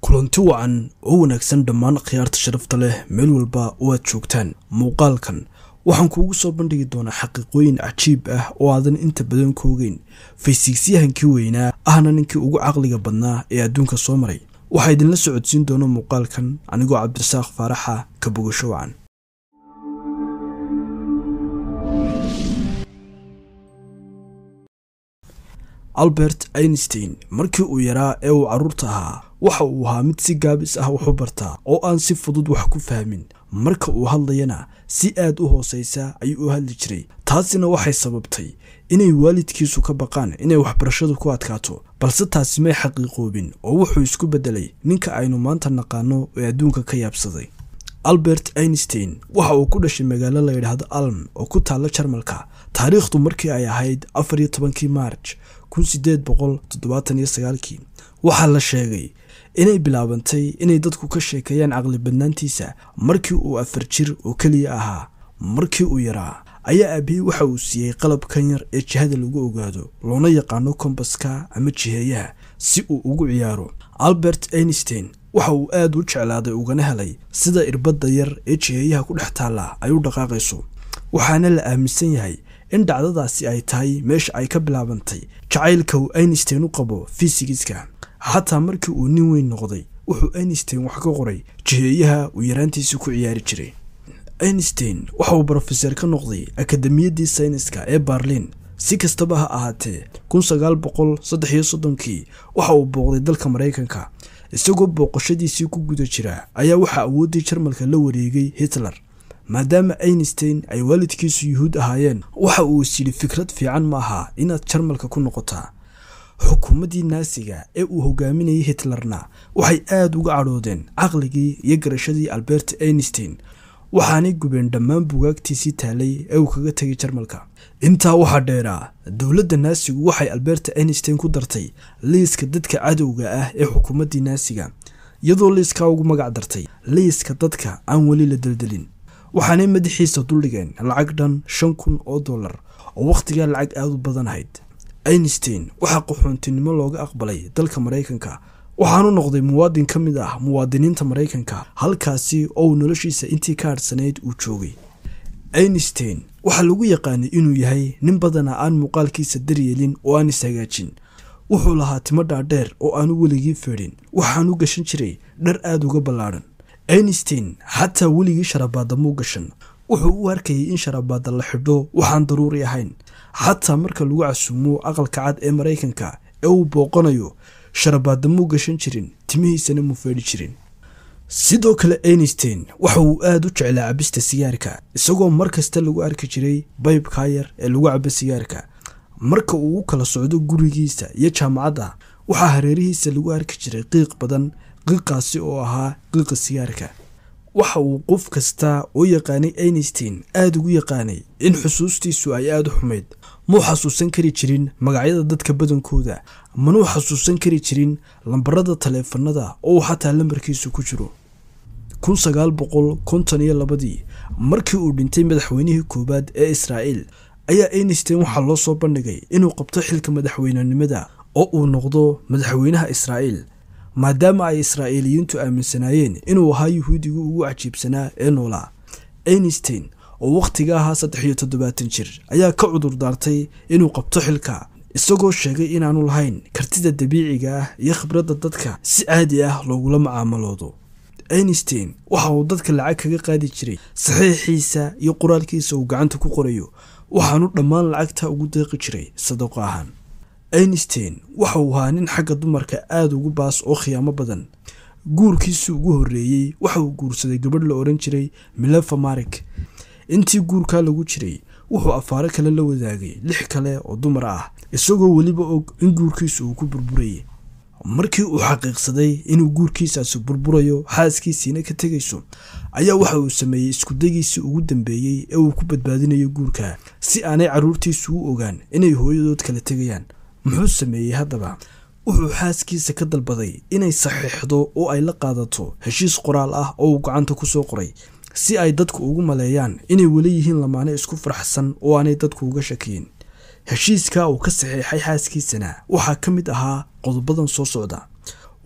kulanti wacan oo wanaagsan dhammaan khiyaarta sharafta leh meel walba oo aad joogtaan muuqaalkan waxaan kuugu soo bandhigi doonaa xaqiiqooyin cajiib ah oo aadan inta badan ka ogeyn faysigsyahankii weynaa ahna ninkii ugu caqliga badnaa ee adduunka soo maray waxaa idinla socodsiin doona muuqaalkan anigoo cabdirasaaq faaraxa ka bogasho wacan albert einstein markii uu yaraa ee uu carruurta ahaa waxa uu ahaa mid si gaabis ah wax u bartaa oo aan si fudud wax ku fahmin marka uu hadlayana si aad u hoosaysa ayuu u hadli jiray taasina waxay sababtay inay waalidkiisu ka baqaan inay waxbarashadu ku adkaato balse taasi may xaqiiqoobin oo wuxuu isku beddelay ninka aynu maanta naqaano ee adduunka ka yaabsaday albert einstein waxa uu ku dhashay magaalo la yidhaahdo alm oo ku taalla jarmalka taariikhdu markii ay ahayd afar iyo tobankii maarj kun sideed boqol toddobaatan iyo sagaalkii waxaa la sheegay inay bilaabantay inay dadku ka sheekeeyaan caqli badnaantiisa markii uu afar jir oo keliya ahaa markii uu yaraa ayaa aabihii waxa uu siiyey qalabkan yar ee jihada lagu ogaado loona yaqaano kombaska ama jiheeyaha si uu ugu ciyaaro albert einstein waxa uu aad u jeclaaday ugana helay sida irbadda yar ee jiheeyaha ku dhex taalla ay u dhaqaaqayso waxaana la aaminsan yahay in dhacdadaasi ay tahay meesha ay ka bilaabantay jacaylka uu einstein u qabo fisigiska xataa markii uu nin weyn noqday wuxuu einstein wax ka qoray jiheeyaha uu yaraantiisii ku ciyaari jiray einstein waxa uu brofeser ka noqday akademiyaddii sayniska ee barlin si kastaba ha ahaatee kun sagaal boqol saddex iyo soddonkii waxa uu booqday dalka maraykanka isagoo booqashadiisii ku guda jira ayaa waxaa awooddii jarmalka la wareegay hitler maadaama einstein ay waalidkiisu yuhuud ahaayeen waxa uu is yidhi fikrad fiican ma aha inaad jarmalka ku noqotaa xukuumaddii naasiga ee uu hogaaminayay hitlerna waxay aada uga cadhoodeen caqligii iyo garashadii albert einstein waxaanay gubeen dhammaan bugaagtiisii taalay ee uu kaga tegay jarmalka intaa waxaa dheeraa dowladda naasigu waxay albert einstein ku dartay liiska dadka cadowga ah ee xukuumaddii naasiga iyadoo liiskaa ugu magac dartay liiska dadka aan weli la deldelin waxaanay madaxiisa duldhigeen lacag dhan shan kun oo dollar oo wakhtigaa lacag aada u badanahayd einstein waxaa qaxoontinimo looga aqbalay dalka maraykanka waxaanu noqday muwaadin ka mid ah muwaadiniinta maraykanka halkaasi oo uu noloshiisa intii ka hadhsanayd uu joogay einstein waxaa lagu yaqaanay inuu yahay nin badanaa aan muuqaalkiisa daryeelin oo aan ishagaajin wuxuu lahaa timo dhaadheer oo aanu weligii feedhin waxaanu gashan jiray dhar aada uga ballaadhan einstein xataa weligii sharabaadda muu gashan wuxuu u arkayay in sharabaadda la xidho waxaan daruuri ahayn xataa marka lagu casuumo aqalka cad ee maraykanka ee uu booqanayo sharabaadda muu gashan jirin timihiisana muu feedhi jirin sidoo kale einstein waxa uu aada u jeclaa cabista sigaarka isagoo mar kasta lagu arki jiray baybkaa yar ee lagu cabo sigaarka marka uu u kala socdo gurigiisa iyo jaamacadda waxaa hareerihiisa lagu arki jiray qiiq badan qiiqaasi oo ahaa qiiqa sigaarka waxa uu qof kasta oo yaqaanay einstein aada ugu yaqaanay in xusuustiisu ay aada u xumayd muu xasuusan kari jirin magacyada dadka badankooda manuu xasuusan kari jirin lambarada taleefanada oo uu xataa lambarkiisu ku jiro kun sagaal boqol konton iyo labadii markii uu dhintay madaxweynihii koowaad ee israa'iil ayaa einstein waxaa loo soo bandhigay inuu qabto xilka madaxweynenimada oo uu noqdo madaxweynaha israa'iil maadaama ay israa'iiliyiintu aaminsanaayeen inuu ahaa yuhuudigii ugu cajiibsanaa ee noolaa einstein oo wakhtiga ahaa saddex iyo toddobaatan jir ayaa ka cudur daartay inuu qabto xilka isagoo sheegay inaanu lahayn kartida dabiiciga ah iyo khibradda dadka si caadi ah loogula macaamaloodo einstein waxa uu dadka lacag kaga qaadi jiray saxiixiisa iyo qoraalkiisa uu gacanta ku qorayo waxaanu dhammaan lacagta ugu deeqi jiray sadaqo ahaan einstein waxa uu ahaa nin xagga dumarka aada ugu baas oo khiyaamo badan guurkiisii ugu horreeyey waxa uu guursaday gabadh la odhan jiray milefa marik intii guurkaa lagu jiray wuxuu afaaro kale la wadaagay lix kale oo dumar ah isagoo weliba og in guurkiisu uu ku burburayay markii uu xaqiiqsaday inuu guurkiisaasi burburayo xaaskiisiina ka tegayso ayaa waxa uu sameeyey iskudagiisii ugu dambeeyey ee uu ku badbaadinayo guurka si aanay carruurtiisu u ogaan inay hooyadood kala tegayaan muxuu sameeyey haddaba wuxuu xaaskiisa ka dalbaday inay saxiixdo oo ay la qaadato heshiis qoraal ah oo uu gacanta ku soo qoray si ay dadku ugu maleeyaan inay weli yihiin lamaane isku faraxsan oo aanay dadku uga shakiyin heshiiska uu ka saxiixay xaaskiisana waxaa ka mid ahaa qodobadan soo socda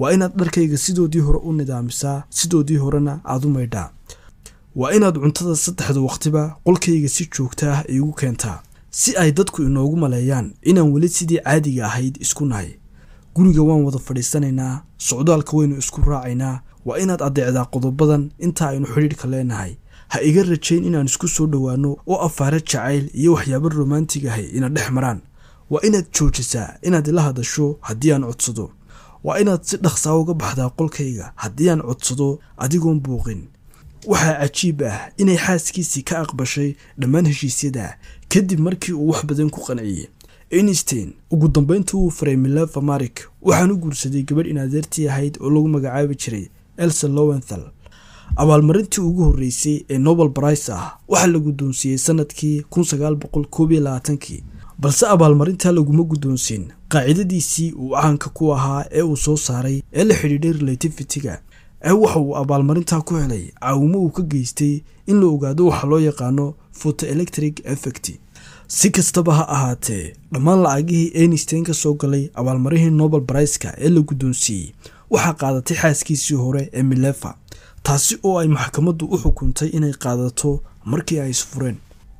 waa inaad dharkayga sidoodii hore u nidaamisaa sidoodii horena aad u maydhaa waa inaad cuntada saddexda waqtiba qolkayga si joogta ah iigu keentaa si ay dadku inoogu maleeyaan inaan weli sidii caadiga ahayd isku nahay guriga waan wada fadhiisanaynaa socdaalka waynu isku raacaynaa waa inaad addeecdaa qodobadan inta aynu xidhiidhka leenahay ha iga rajayn inaan isku soo dhowaanno oo afaare jacayl iyo waxyaabo romantig ahay ina dhex maraan waa inaad joojisaa inaad ila hadasho haddii aan codsado waa inaad si dhaqsaa uga baxdaa qolkayga haddii aan codsado adigoon buuqin waxaa cajiib ah inay xaaskiisii ka aqbashay dhammaan heshiisyada kadib markii uu wax badan ku qanciyey einstein ugu dambayntii wuu faray mileva marik waxaan u guursaday gabadh inaadeertii ahayd oo lagu magacaabi jiray elsa lowenthal abaalmarintii ugu horreysay ee nobel brice ah waxaa la guddoonsiiyey sanadkii kii balse abaalmarintaa laguma guddoonsiin qaacidadiisii uu caanka ku ahaa ee uu soo saaray ee la xidhiidhay relativitiga ee waxa uu abaalmarintaa ku helay caawimo uu ka geystay in la ogaado waxa loo yaqaano photoelectric effect si kastaba ha ahaatee dhammaan lacagihii einstein ka soo galay abaalmarihii nobel briska ee la guddoonsiiyey waxaa qaadatay xaaskiisii hore ee milefa taasi oo ay maxkamaddu u xukuntay inay qaadato markii ay isfureen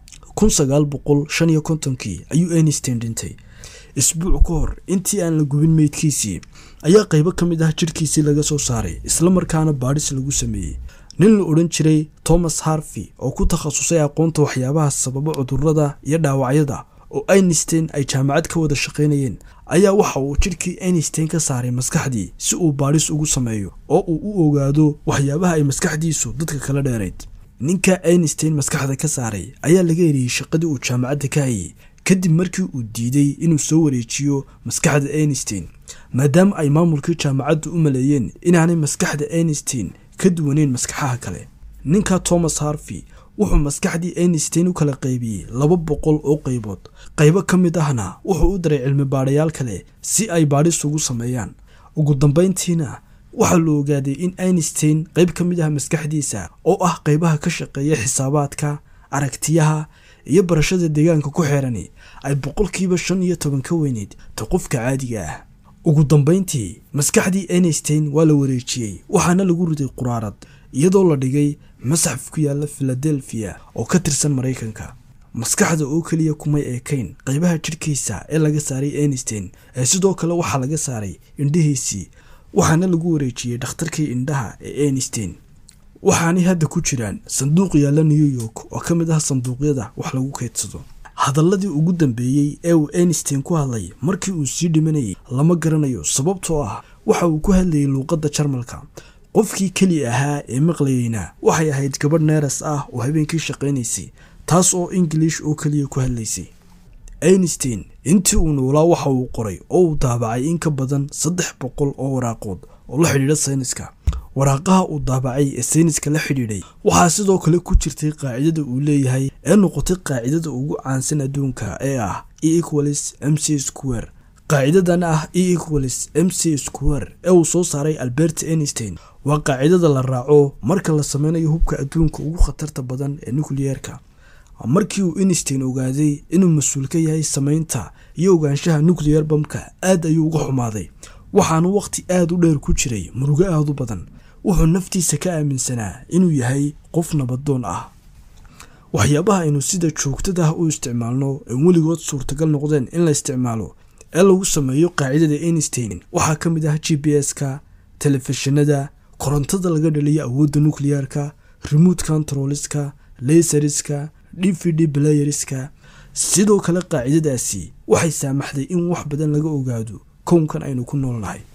kii ayuu einstein dhintay isbuuc ka hor intii aan la gubin meydkiisii ayaa qaybo ka mid ah jidhkiisii laga soo saaray islamarkaana baadhis lagu sameeyey nin la odhan jiray thomas harvey oo ku takhasusay aqoonta waxyaabaha sababa cudurrada iyo dhaawacyada oo einstein ay jaamacad ka wada shaqaynayeen ayaa waxa uu jidhkii einstein ka saaray maskaxdii si uu baadhis ugu sameeyo oo uu u ogaado waxyaabaha ay maskaxdiisu dadka kala dheerayd ninka einstein maskaxda ka saaray ayaa laga eriyey shaqadii uu jaamacadda ka hayay kadib markii uu diiday inuu soo wareejiyo maskaxda einstein maadaama ay maamulkii jaamacaddu u maleeyeen inaanay maskaxda einstein ka duwaneyn maskaxaha kale ninka thomas harvey wuxuu maskaxdii einstein u kala qaybiyey laba boqol oo qaybood qaybo ka mid ahna wuxuu u daray cilmi baadhayaal kale si ay baadhis ugu sameeyaan ugu dambayntiina waxaa la ogaaday in einstein qayb ka mid ah maskaxdiisa oo ah qaybaha ka shaqeeya xisaabaadka aragtiyaha iyo barashada deegaanka ku xeerani ay boqolkiiba shan iyo toban ka weyneyd ta qofka caadiga ah ugu dambayntii maskaxdii einstein waa la wareejiyey waxaana lagu riday quraarad iyadoo la dhigay masaxaf ku yaala filadelfiya oo ka tirsan maraykanka maskaxda oo keliya kumay eekayn qaybaha jidhkiisa ee laga saaray einstein ee sidoo kale waxaa laga saaray indhihiisii waxaana lagu wareejiyey dhakhtarkii indhaha ee einstein waxaanay hadda ku jiraan sanduuq yaalla new york oo ka mid ah sanduuqyada wax lagu keydsado hadaladii ugu dambeeyey ee uu einstein ku hadlay markii uu sii dhimanayay lama garanayo sababtoo ah waxa uu ku hadlayay luuqadda jarmalka qofkii keli ahaa ee maqlayeyna waxay ahayd gabadh neeras ah oo habeenkii shaqaynaysay taas oo ingiliish oo keliya ku hadlaysay einstein intii uu noolaa waxa uu qoray oo uu daabacay in ka badan saddex boqol oo waraaqood oo la xidhiidha sayniska waraaqaha uu daabacay ee sayniska la xidhiidhay waxaa sidoo kale ku jirtay qaacidada uu leeyahay ee noqotay qaacidada ugu caansan adduunka ee ah e equalis m c square qaacidadan ah e equalis m c square ee uu soo saaray albert einstein waa qaacidada la raaco marka la sameynayo hubka adduunka ugu khatarta badan ee nukliyeerka markii uu einstein ogaaday inuu mas-uul ka yahay samaynta iyo ogaanshaha nucleyer bamka aad ayuu uga xumaaday waxaanu wakhti aad u dheer ku jiray murugo aad u badan wuxuu naftiisa ka aaminsanaa inuu yahay qof nabadoon ah waxyaabaha aynu sida joogtada ah u isticmaalno ee weligood suurtagal noqdeen in la isticmaalo ee lagu sameeyo qaacidada einstein waxaa ka mid ah g b s-ka telefishinada korontada laga dhaliyo awoodda nukliyeerka remote controliska laseriska d v d blayeriska sidoo kale qaacidadaasi waxay saamaxday in wax badan laga ogaado kownkan aynu ku noolnahay